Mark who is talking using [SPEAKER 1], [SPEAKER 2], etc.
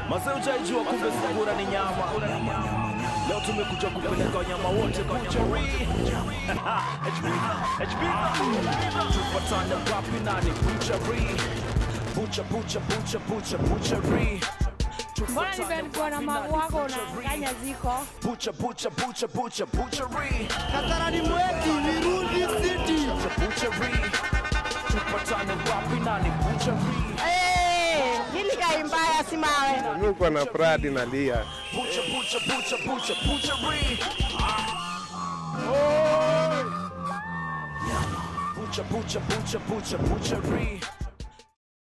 [SPEAKER 1] Mazee utaijua kumbe sungura ni nyama. Leo tumekuja kupeleka wanyama wote buchari. HB, HB. Tupatane wapi nani buchari? Bucha, bucha, bucha, bucha, buchari.
[SPEAKER 2] Mbona nilikuwa na magu wako unanganya ziko
[SPEAKER 1] Bucha, bucha, bucha, bucha, buchari.
[SPEAKER 3] Kasarani mweki Virundi City.
[SPEAKER 1] Buchari. Tupatane wapi nani buchari?
[SPEAKER 2] Eh, hili kai mbaya si mawe.
[SPEAKER 4] Mimi uko na pradi na lia.
[SPEAKER 1] Bucha, bucha, bucha, bucha, buchari. Bucha, bucha, bucha, bucha, buchari.